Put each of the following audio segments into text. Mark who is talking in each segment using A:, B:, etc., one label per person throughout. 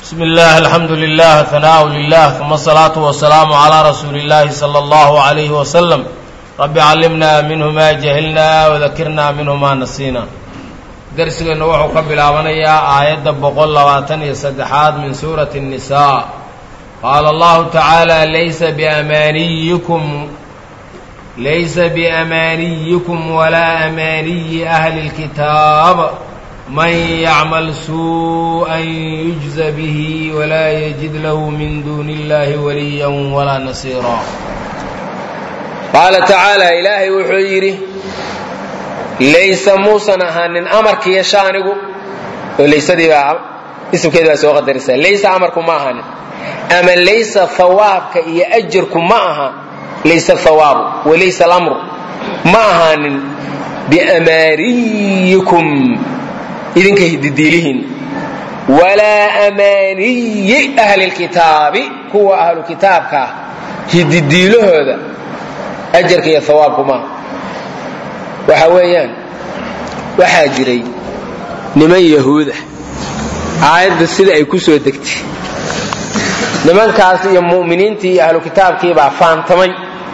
A: بسم الله الحمد لله ثناء لله ثم الصلاة والسلام على رسول الله صلى الله عليه وسلم رب علمنا منه ما جهلنا وذكرنا منه ما نسينا درسgeena wuxuu ka bilaabanayaa aayadda boqol labaatan iyo saddexaad min suurati النisaa qaala allahu tacaala laysa biamaaniyikum laysa biamaaniyikum walaa amaaniyi ahli اlkitaab man yacmal suuءan yujza bihi walaa yajid lahu min duuni اllahi waliya walaa nasiira
B: qaala tacaala ilaahay wuxuu yidhi laysa muusan ahaanin amarkiiyo shaanigu oo laysadii baa isimkeedi baa soo qadaraysaa laysa amarku ma ahaanin ama laysa hawaabka iyo ajarku ma aha laysa hawaabu walaysa alamru ma ahaanin biamaaniyikum idinka hididiilihiin walaa amaaniyi ahli lkitaabi kuwa ahlu kitaabka ah hididiilahooda ajarka iyo hawaabku maaha waxa weeyaan waxaa jiray niman yahuuda aayadda sida ay ku soo degtay nimankaas iyo mu'miniintii iyo ahlu kitaabkiibaa faantamay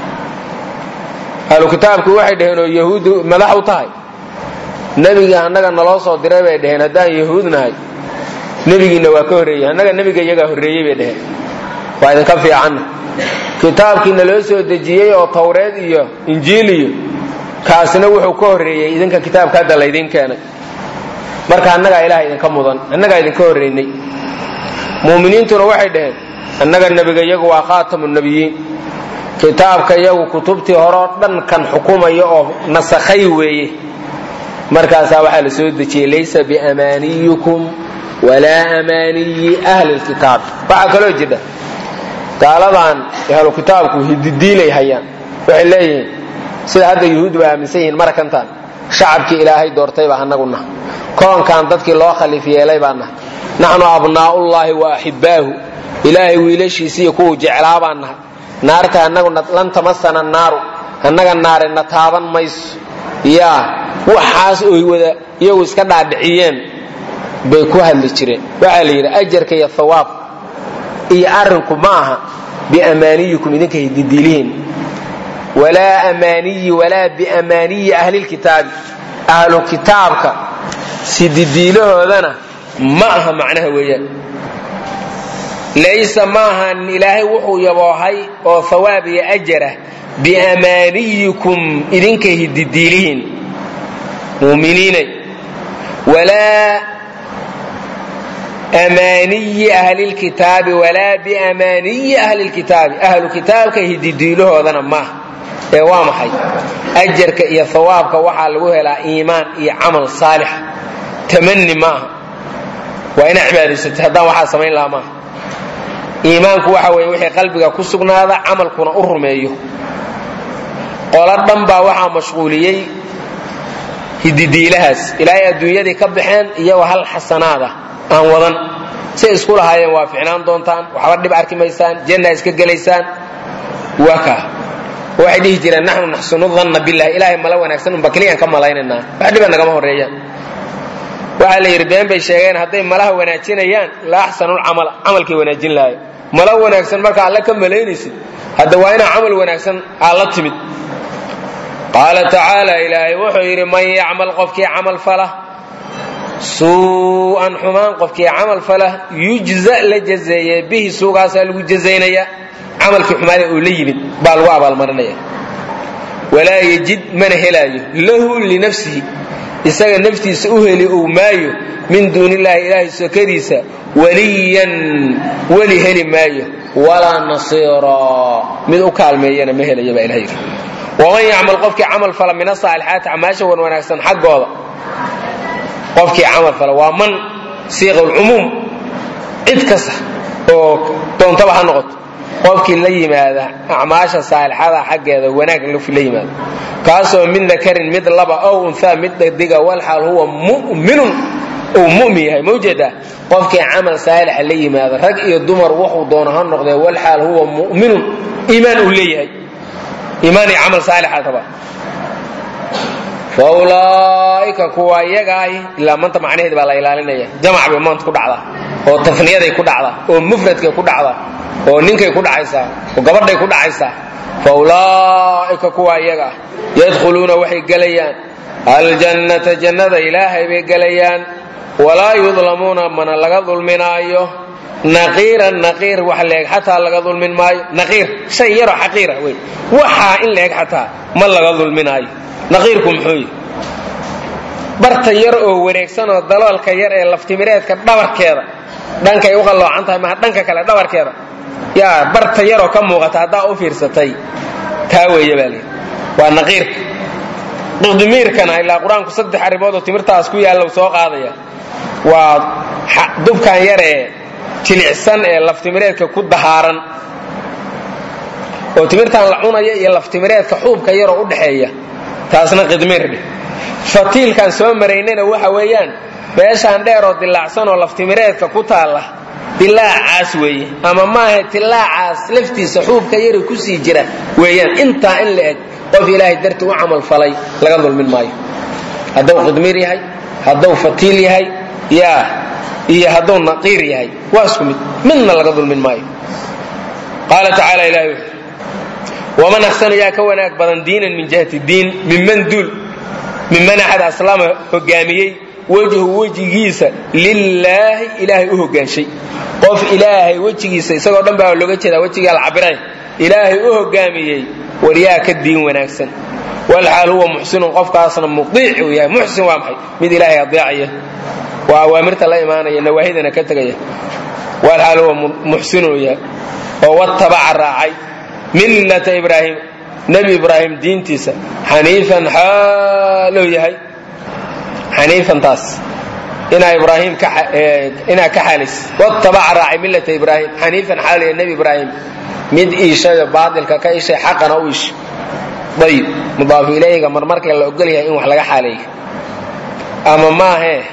B: ahlu kitaabkii waxay dhaheen oo yahuuddu madax u tahay nebiga annaga naloo soo diray bay dhaheen haddaan yahuud nahay nebigiinna waa ka horreeyey annaga nebiga iyagaa horreeyey bay dhaheen waa idinka fiicanna kitaabkii naloo soo dejiyey oo tawreed iyo injiil iyo kaasina wuxuu ka horreeyey idinka kitaabka hadda laydin keenay marka annagaa ilaah idinka mudan annagaa idinka horreynay mu'miniintuna waxay dhaheen annaga nebiga iyagu waa khaatamu nebiyiin kitaabka iyagu kutubtii horeo dhan kan xukumaya oo nasakhay weeye markaasaa waxaa la soo dejiyey laysa biamaaniyikum walaa amaaniyi ahli lkitaab waxaa kaloo jidha gaaladan ahlu kitaabku hididiilay hayaan waxay leeyihiin sida hadda yuhuud ba aaminsan yihiin marakantan shacabkii ilaahay doortay baa anagu naha koonkan dadkii loo khaliif yeelay baa nahay naxnu abnaa'ullaahi wa axibaahu ilaahay wiilashiisi iyo kuwuu jeclaa baan nahay naarta anagu lan tamasana naaru annaga naare na taaban mayso yaa waxaas oy wada iyagu iska dhaadhiciyeen bay ku hadli jireen waxaa la yidhi ajarka iyo hawaab iyo arrinku ma aha biamaaniyikum idinka hididiilihiin walaa amaaniyi walaa biamaaniyi ahlilkitaabi ahlu kitaabka sididiilahoodana ma aha macnaha weeyaan laysa ma ahan ilaahay wuxuu yaboohay oo hawaab iyo ajarah biamaaniyikum idinka hididiilihiin muuminiinay walaa amaaniyi ahlilkitaabi walaa biamaaniyi ahlilkitaabi ahlu kitaabka hididiilahoodana maaha ee waa maxay ajarka iyo hawaabka waxaa lagu helaa iimaan iyo camal saalixa tamani maaha waa inaa cibaadaysatay haddaan waxaa samayn lahaa maaha iimaanku waxa weeye wixii qalbiga ku sugnaada camalkuna u rumeeyo qolo dhan baa waxaa mashquuliyey hididiilahaas ilaahay adduunyadii ka baxeen iyagoo hal xasanaada aan wadan say isku lahaayeen waa ficnaan doontaan waxba dhib arki maysaan janna iska gelaysaan waa kaa waxay dhihi jireen naxnu naxsunu danna billahi ilaahay mala wanaagsan unba keliyaan ka malaynaynaa wax dhiba nagama horreeyaan waxaa la yidhi been bay sheegeen hadday malaha wanaajinayaan la axsanulcamala camalkay wanaajin lahaay mala wanaagsan marka alle ka malaynaysid hadda waa inaa camal wanaagsan aad la timid qaala tacaala ilaahay wuxuu yidhi man yacmal qofkii camal fala suu'an xumaan qofkii camal fala yujza la jazeeye bihi suugaasaa lagu jazaynaya camalkii xumaada uu la yimid baa lagu abaalmarinaya walaa yejid mana helaayo lahu linafsihi isaga naftiisa u heli ou maayo min duuni illaahi ilaahay sokadiisa waliyan weli heli maayo walaa nasiira mid u kaalmeeyana ma helaya baa ilaha yidhi waman yacmal qofkii camal fala min asaalixaati camaasha wan wanaagsan xaggooda qofkii camal fala waa man siiqa lcumuum cid kasta oo doontaba ha noqoto qofkii la yimaada acmaasha saalixada xaggeeda wanaag la yimaado kaasoo min dakarin mid laba ow unhaa mid dhadiga walxaal huwa mu'minun uu mu'min yahay ma ujeedaa qofkii camal saalixa la yimaado rag iyo dumar wuxuu doono ha noqdee walxaal huwa mu'minun iimaan uu leeyahay iimaan iyo camal saalixa rabaa faulaaika kuwa iyaga ahi ilaa maanta macnaheedi baa la ilaalinaya jamac bay maanta ku dhacdaa oo tafniyaday ku dhacdaa oo mufradkay ku dhacdaa oo ninkay ku dhacaysaa oo gabadhay ku dhacaysaa fa ulaa'ika kuwa iyaga ah yadkhuluuna waxay gelayaan aljannata jannada ilaahay bay gelayaan walaa yudlamuuna mana laga dulminaayo naqiiran naqiir wax leeg xataa laga dulmin maayo naqiir shay yaroo xaqiira wey waxaa in leeg xataa ma laga dulminaayo naqiirku muxuu yihi barta yar oo wareegsan oo daloolka yar ee laftimireedka dhabarkeeda dhankay u qalloocan tahay maha dhanka kale dhabarkeeda yaa barta yaroo ka muuqata haddaa u fiirsatay taa weeye baa lihi waa naqiirka qidmiirkana ilaa qur-aanku saddex arrimood oo timirtaas ku yaalla soo qaadaya waa dubkan yaree jilicsan ee laftimireedka ku dahaaran oo timirtan la cunaya iyo laftimireedka xuubka yaroo u dhaxeeya taasna qidmiir dheh fatiilkan soo maraynana waxa weeyaan meeshaan dheer oo dilaacsan oo laftimireedka ku taalla dilaacaas weeye ama maaha dilaacaas laftiisa xuubka yari kusii jira weeyaan intaa in la eg qof ilaahay darti u camal falay laga dulmin maayo hadduu qidmiir yahay hadduu fatiil yahay yaa iyo hadduu naqiir yahay waa isku mid midna laga dulmin maayo qaala tacaala ilahi wuxuu waman axsanu yaa ka wanaag badan diinan min jihati diin minman duul minman axad aslama hogaamiyey wejhu wejigiisa lilaahi ilaahay u hogaanshay qof ilaahay wejigiisa isagoo dhan baa looga jeedaa wejigaa la cabiray ilaahay u hogaamiyey waryaa ka diin wanaagsan walxaal huwa muxsinun qofkaasna mudiic uu yahay muxsin waa maxay mid ilaahay adeecaya waa awaamirta la imaanaya nawaahidana ka tegaya walxaal huwa muxsin uu yahay oo watabaca raacay millata ibraahim nebi ibraahim diintiisa xaniifan xaalou yahay xaniifantaas inaa ibraahim inaa ka xaalis watabaca raacay millata ibraahim xaniifan xaalou yahay nebi ibraahim mid iishayo baatilka ka ishay xaqana u ishay ayib mudaafu ilayga marmarka la ogol yahay in wax laga xaaleeyo ama maahee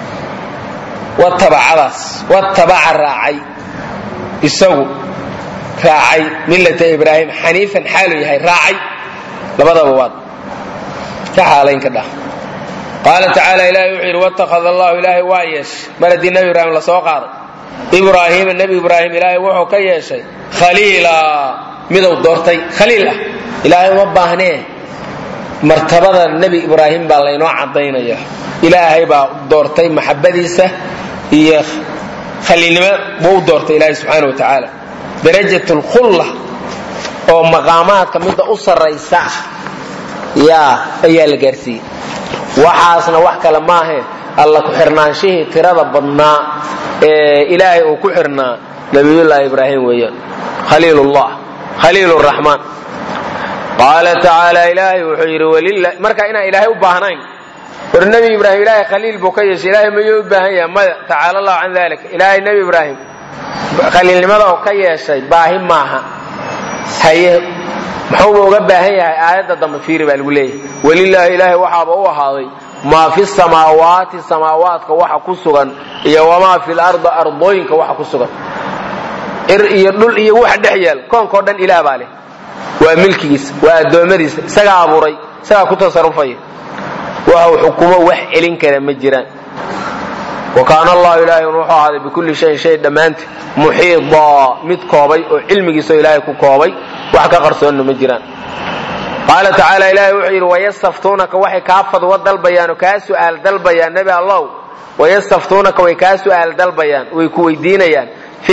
B: watabacadaas watabaca raacay isagu raacay millata ibraahim xaniifan xaalu yahay raacay labadaba waad ka xaalayn ka dhah qaala tacaala ilahi wuxuu yidhi watakhada allahu ilaahay waa yeeshay mar haddii nebi ibraahim la soo qaaday ibraahiima nebi ibraahim ilaahay wuxuu ka yeeshay khaliila miduu doortay khaliil ah ilaahay uma baahnee martabada nebi ibraahim baa laynoo cadaynaya ilaahay baa doortay maxabadiisa iyo khaliilnimo buu u doortay ilaahay subxaana wa tacaala darajat lkhulla oo maqaamaadka midda u sarraysa yaa ayaa la gaarsiiyey waxaasna wax kale maahee alla ku xirnaanshihii tirada badnaa ee ilaahay uu ku xirnaa nabiyullaahi ibraahim weeyaan khaliilullah khaliil raxmaan qaala tacaala ilaahay wuxuu yidhi marka inaan ilaahay u baahnayn war nebi ibraahim ilaahay khaliil buu ka yeeshay ilaahay mayuu u baahan yahay maya tacaala allahu can dalik ilaahay nebi ibraahim khaliilnimada oo ka yeeshay baahi maaha haye muxuuba uga baahan yahay aayadda dambe fiiri baa lagu leeyahay welilaahi ilaahay waxaaba u ahaaday maa fi samaawaati samaawaadka waxa ku sugan iyo wamaa fi lardi ardooyinka waxa ku sugan ir iyo dhul iyo waxa dhex yaal koonkao dhan ilaah baa leh waa milkigiisa waa addoommadiisa isagaa abuuray isagaa ku tasarufaya waxuu xukumo wax celin kara ma jiraan wa kaana allahu ilaahay wuxuu ahaaday bikulli shayin shay dhammaanti muxiidaa mid koobay oo cilmigiisao ilaahay ku koobay wax ka qarsoonna ma jiraan qaala tacaala ilaahay wuxuu yidhi wayastaftuunaka waxay kaa fadwo dalbayaan oo kaa su'aal dalbayaan nebi allow wayastaftuunaka way kaa su'aal dalbayaan way ku weydiinayaan fi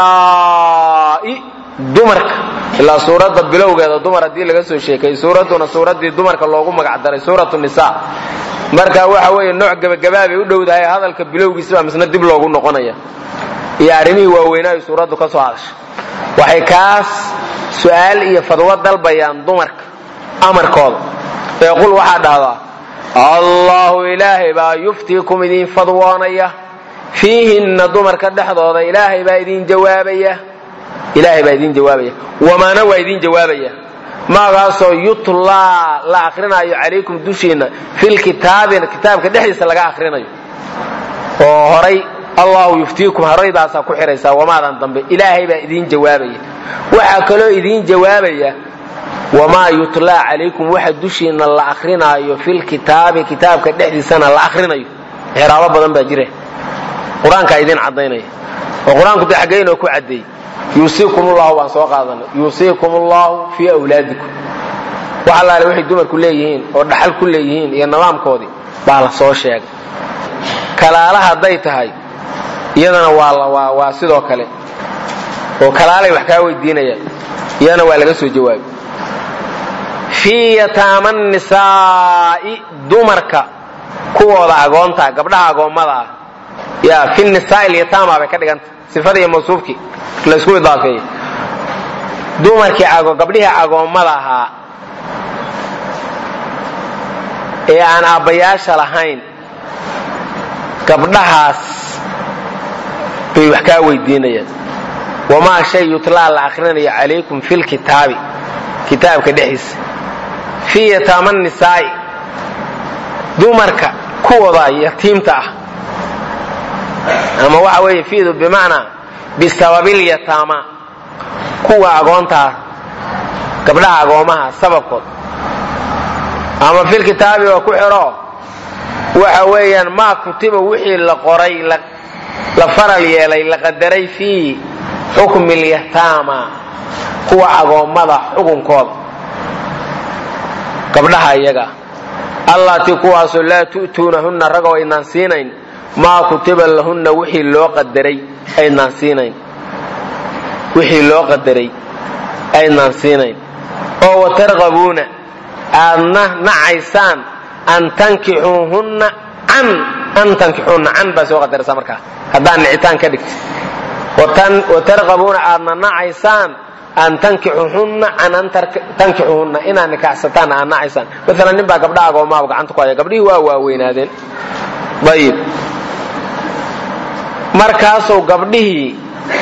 B: nisaa'i dumarka ilaa suuradda bilowgeeda dumar haddii laga soo sheekay suuradduna suuraddii dumarka loogu magac daray suuratu nisa marka waxa weeye nooc gebagabaabay u dhowdahay hadalka bilowgiisaba misna dib loogu noqonaya iyo arrimihii waaweynaayo suuraddu ka soo hadashay waxay kaas su'aal iyo fadwo dalbayaan dumarka amarkooda ee qul waxaa dhahdaa allahu ilaahay baa yuftiikum idiin fadwoonaya fiihinna dumarka dhexdooda ilaahay baa idiin jawaabaya ilaahay baa idiin jawaabaya wamaana waa idiin jawaabaya maagaasoo yutlaa la akrinaayo calaykum dushiinna filkitaabi kitaabka dhexdiisa laga akrinayo oo horay allahu yuftiikum horaydaasaa ku xihaysaa wamaadan dambe ilaahay baa idiin jawaabaya waxaa kaloo idiin jawaabaya wamaa yutlaa calaykum waxa dushiinna la akrinaayo filkitaabi kitaabka dhexdiisana la akrinayo xiraabo badan baa jire qur-aankaa idiin cadaynaya oo qur-aanku de xaggeynoo ku caddeeyey yuusiikum ullahu baan soo qaadanay yuusiikum ullahu fii awlaadikum wax allaale waxay dumarku leeyihiin oo dhaxal ku leeyihiin iyo nidaamkoodii baa la soo sheegay kalaala hadday tahay iyadana waa waa sidoo kale oo kalaalay wax kaa weydiinayaan iyadana waa laga soo jawaabay fii yataama nisaa'i dumarka kuwooda agoonta gabdhaha agoommada ah yaa fi nisaai lyataama bay ka dhiganta sifadii mawsuufkii laysku idaafeeyey dumarkii gabdhihii agoommada ahaa ee aan aabbayaasha lahayn gabdhahaas bay wax kaa weydiinayaan wamaa shay yutlaa la akrinayo calaykum fi lkitaabi kitaabka dhexdiisa fii yataama nisaa'i dumarka kuwooda yatiimta ah ama waxa weeye fiidu bimacnaa bisababilyataama kuwa agoontaa gabdhaha agoomaha sababkood ama filkitaabi oo ku xiro waxa weeyaan maa kutiba wixii la qoray la faral yeelay la qadaray fii xukmi lyataama kuwa agoommada xukunkooda gabdhaha iyaga allatii kuwaasoo laa tu'tuunahunna ragoo aynaan siinayn maa kutiba lahunna wixii loo qadaray aynaan siinayn wixii loo qadaray aynaan siinayn oo watarqabuuna aadna nacaysaan an tankixuuhunna can an tankixuunna can baa soo qadaraysaa markaa haddaan nicitaan ka dhigti watarqabuuna aadna nacaysaan an tankixuhunna can an tankixuhunna inaad nikaxsataan aad nacaysaan maalan nin baa gabdha agoomaaba gacanta ku haya gabdhihii waa waaweynaadeen ayib markaasuu gabdhihii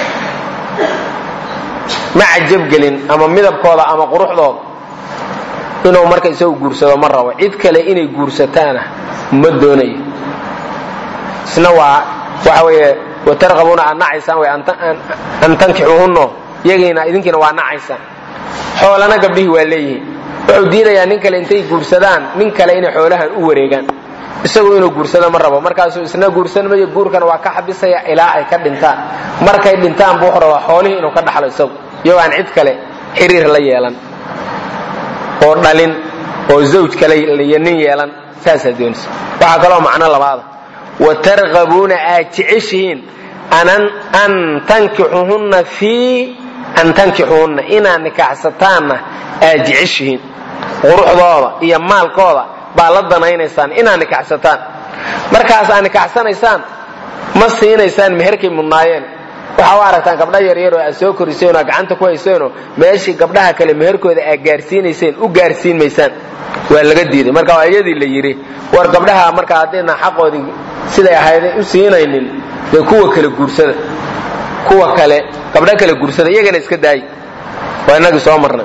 B: ma cajabgelin ama midabkooda ama quruxdooda inuu marka isagu guursado ma rabo cid kale inay guursataana ma doonayo isna waa waxa weeye watarqabuuna aad nacaysaan way an tankixuhunno iyagiina idinkiina waa nacaysaan xoolana gabdhihii waa leeyihiin wuxuu diidayaa nin kale intay guursadaan nin kale inay xoolahan u wareegaan isagu inuu guursado ma rabo markaasuu isna guursan mayo guurkana waa ka xabisaya ilaa ay ka dhintaan markay dhintaan buu wuxuu rabaa xoolihii inuu ka dhaxlo isagu iyagoo aan cid kale xiriir la yeelan oo dhalin oo zawj kale iyo nin yeelan saasaa doonaysa waxaa kaloo macno labaada watarqabuuna aad jeceshihiin an tankixuhunna fii an tankixuhunna inaad nikaaxsataanna aad jeceshihiin quruxdooda iyo maalkooda baa la danaynaysaan inaad nikaxsataan markaas aad nikaxsanaysaan ma siinaysaan meherkay mudnaayeen waxaa u aragtaan gabdha yaryar oo aad soo koriseen oo gacanta ku hayseenoo meeshii gabdhaha kale meherkooda aad gaarsiinayseen u gaarsiin maysaan waa laga diiday marka waa iyadii la yidhi war gabdhaha marka haddayna xaqoodii siday ahayday u siinaynin dee kuwa kale guursada kuwa kale gabdho kale guursada iyagana iska daayi waa inagii soo marnay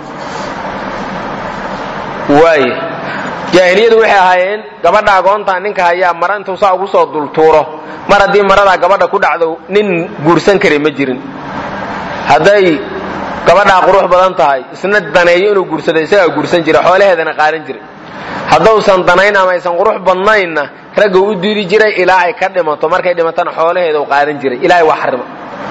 B: waay jaahiliyadu waxay ahaayeen gabadha agoontaa ninka hayaa mara intuu saa ugu soo dultuuro mar haddii maradaa gabadha ku dhacdo nin guursan kara ma jirin hadday gabadhaa qurux badan tahay isna daneeyo inuu guursado isagaa guursan jira xoolaheedana qaadan jiray haddausan danayn ama aysan qurux badnaynna ragga u diidi jiray ilaa ay ka dhimato markay dhimatana xoolaheeda u qaadan jiray ilaahay waa xarimo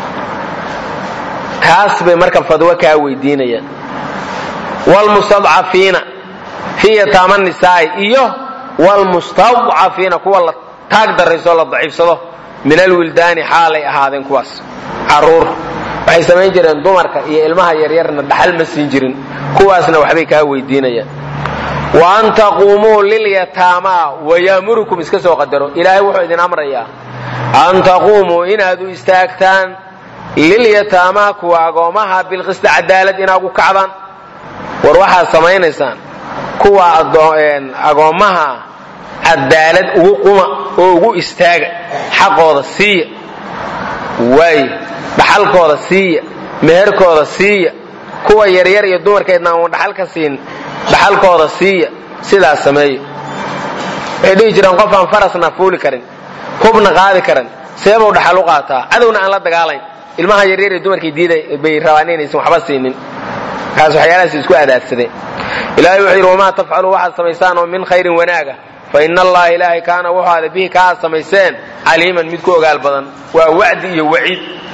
B: taas bay marka fadwo kaa weydiinayaan wlmustadcafiina fii yataama nisaa'i iyo wlmustadcafiina kuwa la taag darayso la daciifsado min alwildaani xaalay ahaadeen kuwaas caruur waxay samayn jireen dumarka iyo ilmaha yaryarna dhaxal ma siin jirin kuwaasna waxbay kaa weydiinayaan wa an taquumuu lilyataamaa wayaamurukum iska soo qadaro ilaahay wuxuu idin amrayaa an taquumuu inaad u istaagtaan lilyataamaa kuwa agoomaha bilqisti cadaalad inaad u kacdaan war waxaad samaynaysaan kuwa agoommaha cadaalad ugu quma oo ugu istaaga xaqooda siiya waay dhaxalkooda siiya meherkooda siiya kuwa yaryar iyo dumarkeedna aan dhaxalka siin dhaxalkooda siiya sidaas sameeya waxay dhihi jireen qof aan farasna fuuli karin hubna qaadi karin seebuu dhaxal u qaataa cadowna aan la dagaalayn ilmaha yaryar iyo dumarkii diiday bay rabaan inaysan waxba siinin markaas waxyaalahaas isku adaadsadeen ilahay wuxuu yidhi wamaa tafcalu waxaad samaysaan oo min khayrin wanaaga fa ina allaha ilaahay kaana wuxuu ada bihi ka aad samayseen caliiman mid ku ogaal badan waa wacdi iyo waciid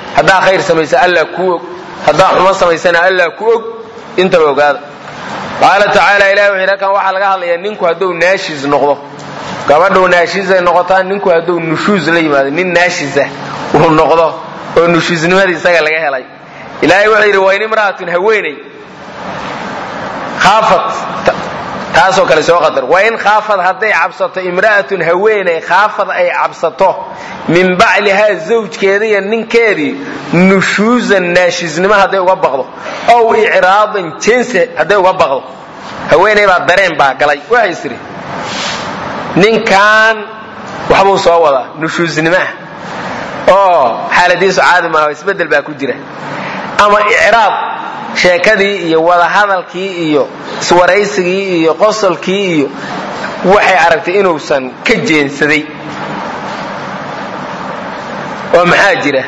B: haddaa khayr samaysa allah kuu og haddaa xumo samaysana allah ku og intaba ogaada qaala tacaala ilahi wuxuu halkan waxaa laga hadlayaa ninku hadduu naashiis noqdo gabadhuu naashiisay noqotaa ninku hadduu nushuus la yimaado nin naashiisa uu noqdo oo nushuusnimadii isaga laga helay ilaahay wuxuu yidhi wayn imra'atun haweeney khaafat taasoo kale soo qadar wain khaafad hadday cabsato imra'atun haweeney khaafad ay cabsato min baclihaa zawjkeeda iyo ninkeedii nushuusan naashiisnimo hadday uga baqdo ow icraadan jense hadday uga baqdo haweeney baa dareen baa galay waxay isiri ninkan waxbuu soo wadaa nushuusnimaah oo xaaladiisu caadi maaha isbeddel baa ku jira ama icraab sheekadii iyo wadahadalkii iyo iswaraysigii iyo qosolkii iyo waxay aragtay inuusan ka jeensaday oo maxaa jira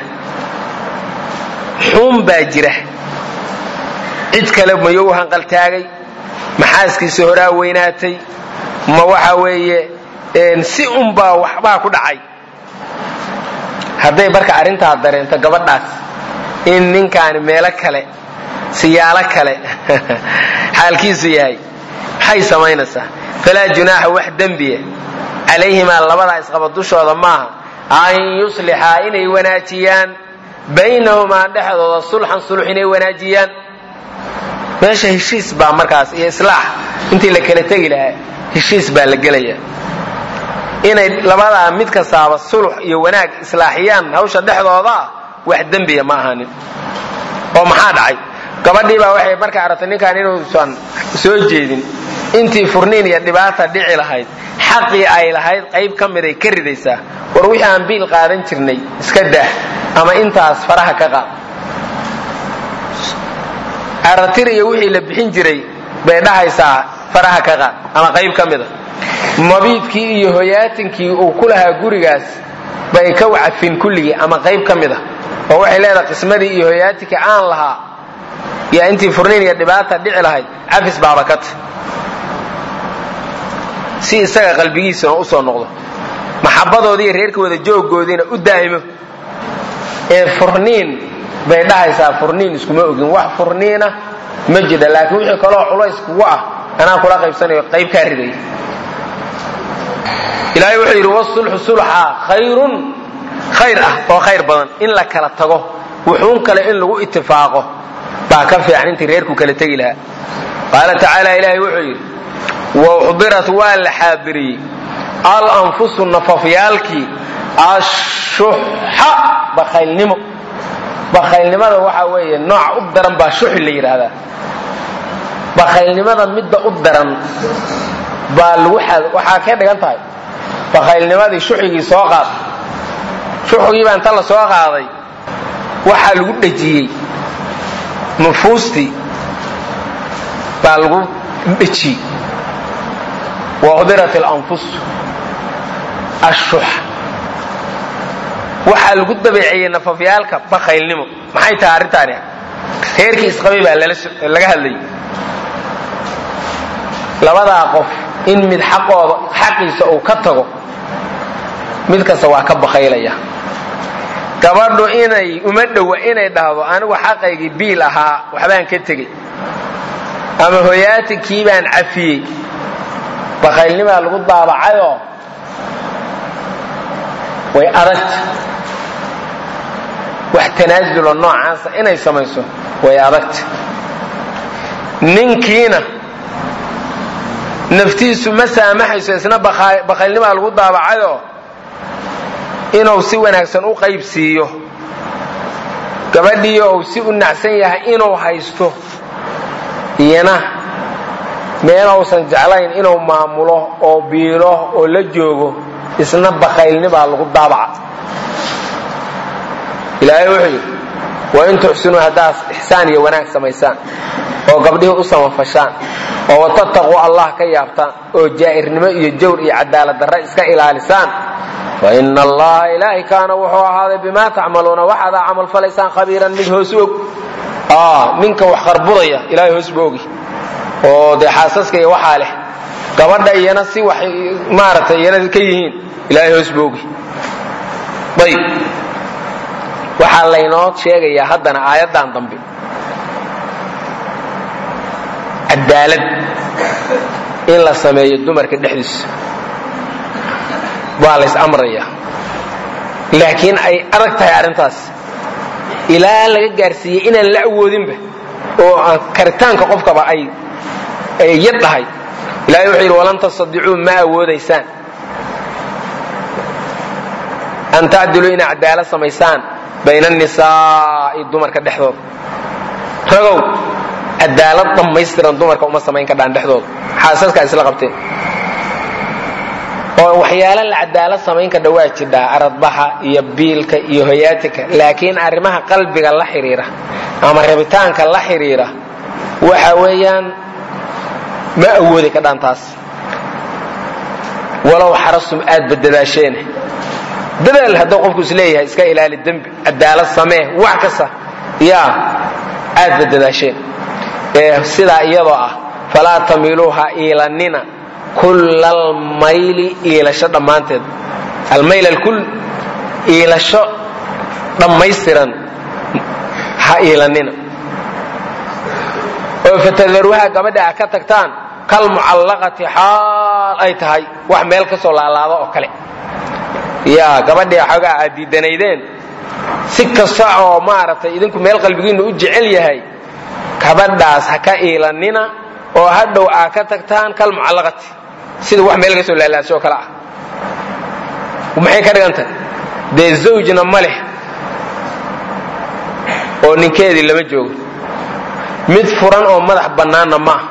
B: xuun baa jira cid kale mayou u hanqaltaagay maxaaskiisa horaa weynaatay ma waxa weeye si unbaa waxbaa ku dhacay hadday marka arrintaa dareento gabadhaas in ninkaani meelo kale siyaalo kale xaalkiisu yahay maxay samaynaysaa falaa junaaxa wax dembiya calayhimaa labadaa isqaba dushooda maaha an yuslixaa inay wanaajiyaan baynahumaa dhexdooda sulxan sulx inay wanaajiyaan meesha heshiis baa markaas iyo islaax intii la kala tegi lahaa heshiis baa la gelaya inay labadaa mid kastaaba sulux iyo wanaag islaaxiyaan hawsha dhexdoodaa wax dembiya ma ahanin oo maxaa dhacay gabadhii baa waxay markay aragtay ninkan inuusan soo jeedin intii furniin iyo dhibaata dhici lahayd xaqii ay lahayd qayb ka miday ka ridaysaa war wixii aan biil qaadan jirnay iska daah ama intaas faraha ka qaad aratir iyo wixii la bixin jiray bay dhahaysaa faraha ka qaad ama qayb ka mida mabiidkii iyo hoyaatinkii uu ku lahaa gurigaas bay ka wacafin kulligii ama qayb ka mid a oo waxay leedahay qismadii iyo hoyaatinkii aan lahaa yaa intii furniin iyo dhibaata dhici lahayd cafis baabakata si isaga qalbigiisuna u soo noqdo maxabadoodiiyo reerka wada jooggoodiina u daa'imo ee furniin bay dhahaysaa furniin iskuma ogin wax furniina ma jidha laakiin wixii kaloo culays kugu ah anaa kula qaybsanayo qayb kaa riday ilaahay wuxuu yidhi wasulxu sulxa khayrun khayr ah oo khayr badan in la kala tago wuxuun kale in lagu itifaaqo baa ka fiican intii reerku kala tegi lahaa qaala tacaala ilaahay wuxuu yidhi wauxdirat waa la xaadiriyey alanfusu nafafyaalkii ashuxa bakaylnimo bakaylnimada waxaa weeye nooc u daran baa shuxi la yidhaahdaa bakaylnimada midda u daran baa lagu waxaa kay dhigan tahay bakaylnimadii shuxigii soo qaad shuxigii baa inta la soo qaaday waxaa lagu dhejiyey nufuustii baa lagu dhejiyey wauxdirat alanfus ashux waxaa lagu dabeeceeyey nafafyaalka bakaylnimo maxay tahay arrintaani reerkii isqabay baa laga hadlayay labadaa qof in mid xaqooda xaqiisa uu ka tago mid kasta waa ka bakaylaya gabadhu inay uma dhowa inay dhahdo anigu xaqaygii biil ahaa waxbaan ka tegey ama hoyaatinkii baan cafiyey bakaylnimaa lagu daabacayoo way adagta wax tanaasulo noocaasa inay samayso way adagta ninkiina naftiisu ma saamaxayso isna bakaylnimaa lagu daabacayoo inuu si wanaagsan u qayb siiyo gabadhiio uu si u nacsan yahay inuu haysto iyana meel uusan jeclayn inuu maamulo oo biilo oo la joogo isna bakaylnibaa lagu daabaca ilaahay wuxuu yidhi wain tuxsinuu haddaad ixsaan iyo wanaag samaysaan oo gabdhihii u samafashaan oo watataquu allah ka yaabtaan oo jaa'irnimo iyo jawr iyo cadaalad darre iska ilaalisaan fa ina allaha ilaahay kaana wuxuu ahaaday bimaa tacmaluuna waxaadaa camal falaysaan khabiiran mid hoos og ninka wax qarbudaya ilahay hoos ba ogi oo dee xaasaska iyo waxaa leh gabadha iyana si wax maaragtay iyana ka yihiin ilaahay hoos ba ogi ayb waxaa laynoo sheegayaa haddana aayaddan dambe cadaalad in la sameeyo dumarka dhexdiisa waa lays amrayaa laakiin ay adag tahay arrintaas ilaa laga gaarsiiyey inaan la awoodinba oo aan karitaanka qofkaba ay ay yad dhahay ilahay wuxuu yidhi walan tastadicuu ma awoodaysaan an tacdiluu inay cadaalad samaysaan bayna annisaa'i dumarka dhexdooda ragow cadaalad dhammaystiran dumarka uma samayn kadhaan dhexdooda xaasaskaa isla qabteen oo waxyaala la cadaalad samayn kadha waa jidhaa aradbaxa iyo biilka iyo hoyaatika laakiin arrimaha qalbiga la xidhiira ama rabitaanka la xidhiira waxa weeyaan ma awoodi kadhaan taas walow xarastum aad badadaasheene dadaal hadduu qofku is leeyahay iska ilaali dembi cadaalad samee wax kasta yaa aad badadaasheen ee sidaa iyadoo ah falaa tamiluuha iilanina kulla almayli iilasho dhammaanteed almayl alkul iilasho dhammaystiran ha iilanina oo fatadaruuha gabadha a ka tagtaan kal mucallaqati xaal ay tahay wax meel ka soo laalaado oo kale yaa gabadhii xoogaa aad diidanaydeen si kasta oo maaragtay idinku meel qalbigiinnu u jecel yahay gabadhaas ha ka iilanina oo hadhow aa ka tagtaan kal mucallaqati sida wax meel ka soo laalaasho oo kale ah maxay ka dhigan tahay dee zawjna ma leh oo ninkeedii lama joogo mid furan oo madax bannaanna maaha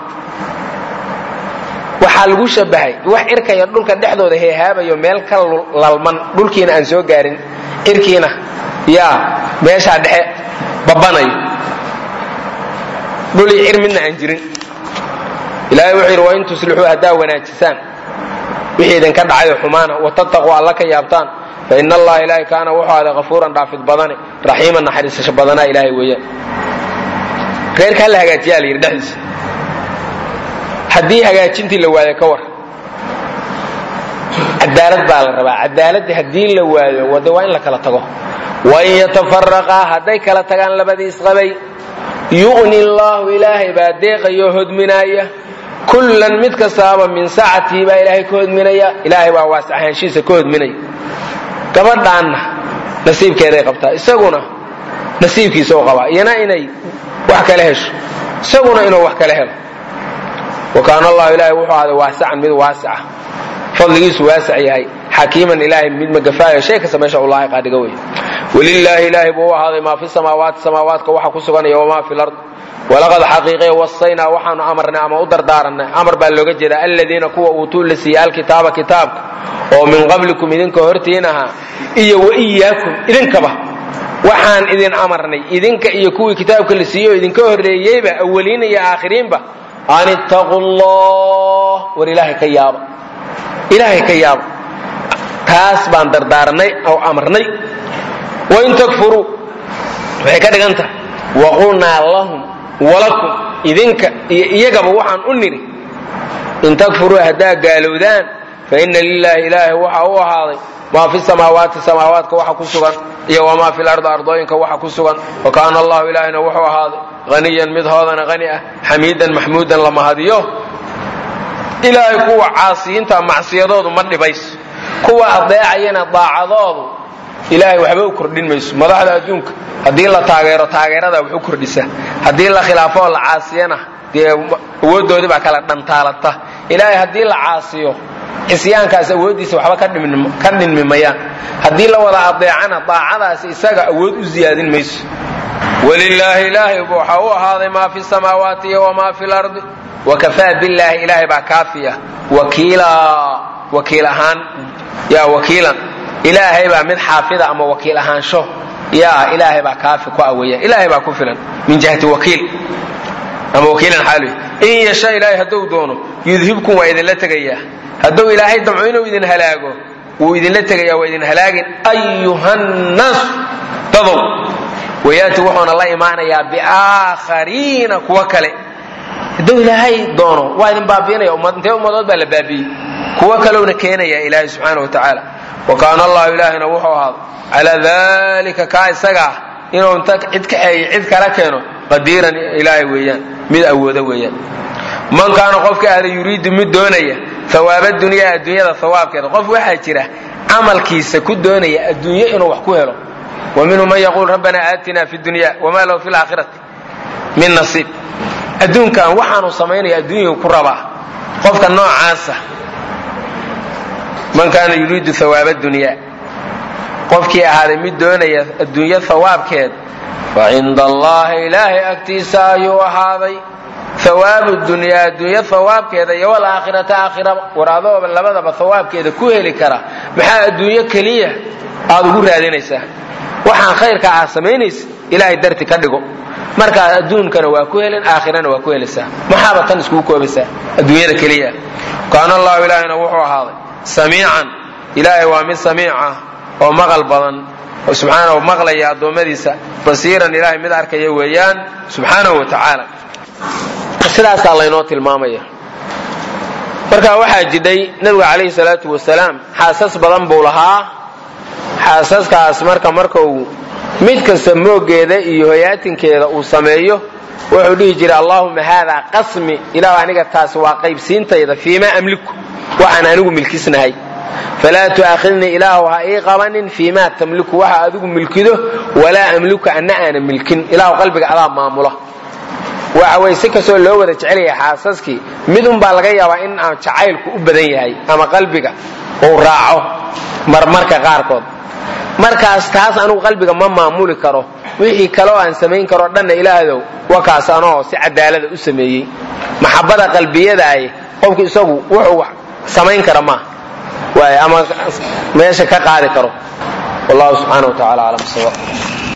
B: waxaa lagu shabahay wax irkaya dhulka dhexdooda heehaabayo meel ka lalman dhulkiina aan soo gaarin irkiina yaa meeshaa dhexe babanayo dhulii cir midna aan jirin ilaahay wuxuu yidhi wain tuslixuu haddaa wanaajisaan wixii idinka dhacayo xumaana watattaquu alla ka yaabtaan fa ina allaha ilaahay kaana wuxuu aday hafuuran dhaafid badane raxiiman naxariisasho badanaa ilaahay weeyaan reerka hala hagaajiyaa la yidhi dhexdiisa haddii hagaajintii la waayo ka war cadaalad baa la rabaa cadaaladii haddii la waayo wade waa in la kala tago wain yatafaraqaa hadday kala tagaan labadii isqabay yuqni llaahu ilaahay baa deeqayoo hodminaaya kullan mid kastaaba min sacatii baa ilaahay ka hodminaya ilaahay baa waas ahaanshiisa ka hodminaya gabadhaanna nasiibkeeday qabtaa isaguna nasiibkiisa u qabaa iyana inay wax kala hesho isaguna inuu wax kala helo wa kaana allahu ilaahay wuxuu ahday waasican mid waasica fadligiisu waasic yahay xakiiman ilaahay mid magafaayo shay kasta meesha ulaahay qaadhiga wey walilaahi ilaahay buu u ahaaday maa fi samaawaati samaawaadka waxa ku suganaya wamaa fi lard walaqad xaqiiqe wasaynaa waxaanu amarnay ama u dardaaranay amar baa looga jeedaa aladiina kuwa uutuu la siiyey alkitaaba kitaabka oo min qablikum idinka hortiin ahaa iyo waiyaakum idinkaba waxaan idin amarnay idinka iyo kuwii kitaabka la siiyey oo idinka horreeyeyba awaliin iyo aakhiriinba an ittaquu llah war ilaahay ka yaaba ilaahay ka yaaba taas baan dardaaranay oo amarnay wain takfuruu waxay ka dhigan tahay waqulnaa lahum walakum idinka iyo iyagaba waxaan u nidhi in takfuruu haddaa gaalowdaan fa ina lilaahi ilaahay waxa u ahaaday maa fi samaawaati samaawaadka waxa ku sugan iyo wamaa fi lardi ardooyinka waxa ku sugan wa kaana allahu ilaahayna wuxuu ahaaday haniyan mid hoodana hani ah xamiidan maxmuudan la mahadiyo ilaahay kuwa caasiyiinta macsiyadoodu ma dhibayso kuwa adeecayana daacadoodu ilaahay waxba u kordhin mayso madaxda adduunka haddii la taageero taageerada wax u kordhisa haddii la khilaafo oo la caasiyana dee awooddoodii baa kala dhantaalata ilaahay haddii la caasiyo cisyaankaas awooddiisa waxba ka dhinmi mayaan haddii la wada adeecana daacadaasi isaga awood u ziyaadin mayso walilaahi ilaahay waxaa u ahaaday maa fi samaawaati iyo wamaa fi lardi wakafaa billaahi ilaahay baa kaafiya wakiila wakiil ahaan ya wakiilan ilaahay baa mid xaafida ama wakiil ahaansho ya ilaahay baa kaafi ku aweeya ilaahay baa ku filan min jihati wakiil ama wakiilan xaaluy in yasha ilaahay hadduu doono yudhibkum waa idinla tegayaa hadduu ilaahay damco inuu idin halaago wuu idinla tegaya waa idin halaagin ayuhannaas dadow wayaati wuxuuna la imaanayaa biaakhariina kuwa kale hadduu ilaahay doono waa idin baabiinaya intee ummadood baa la baabiiyey kuwo kalowna keenaya ilaahay subxaana wa tacaala wa kaana allahu ilaahina wuxuu ahaaday calaa dalika kaa isaga ah inuu inta cid kaxeeyo cid kala keeno qadiiran ilaahay weeyaan mid awoodo weeyaan man kaana qofka ahda yuriidu mid doonaya hawaaba dunyaa adduunyada hawaabkeeda qof waxaa jira camalkiisa ku doonaya adduunyo inuu wax ku helo wa minhu man yaquul rabbana aatina fi dunya wama lahu fi laakhirati min nasiib adduunkan waxaanu samaynaya adduunyau ku rabaa qofka noocaasa man kaana yuriidu hawaaba dunyaa qofkii ahaaday mid doonaya adduunyo hawaabkeed fa cinda allahi ilaahay agtiisa ayuu ahaaday hawaabu dunyaa adduunyo hawaabkeeda iyo walaakhirata aakhiraba war adooba labadaba hawaabkeeda ku heli kara maxaa adduunyo keliya aad ugu raadinaysaa waxaan khayrka ah samaynaysa ilaahay darti ka dhigo markaa adduunkana waa ku helin aakhirana waa ku helaysaa maxaaba tan iskugu koobaysaa adduunyada keliya kaana allahu ilaahina wuxuu ahaaday samiican ilaahay waa mid samiic ah oo maqal badan oo subxaanahu maqlaya addoommadiisa basiiran ilaahay mid arkaya weeyaan subxaanahu wa tacaala sidaasaa laynoo tilmaamaya marka waxaa jidhay nabiga calayhi salaatu wasalaam xaasas badan buu lahaa xaasaskaas marka markau mid kasta moogeeda iyo hoyaatinkeeda uu sameeyo wuxuu dhihi jiray allaahuma haadaa qasmi ilaah aniga taasi waa qaybsiintayda fiimaa amliku waxaan anigu milkisnahay falaa tu'aakhidnii ilaahu ha ii qabanin fiimaa tamliku waxa adigu milkido walaa amliku anna aana milkin ilaahu qalbiga adaa maamula waxa weye si kastoo loo wada jecelaya xaasaskii mid unbaa laga yaabaa in aan jacaylku u badan yahay ama qalbiga uu raaco marmarka qaarkood markaas taas anugu qalbiga ma maamuli karo wixii kaleo aan samayn karoo dhanna ilaahdow wakaas anoo si cadaalada u sameeyey maxabada qalbiyadaay qofku isagu wuxuu samayn kara maaha waay ama meesha ka qaadi karo wallahu subxaana wa tacala aclam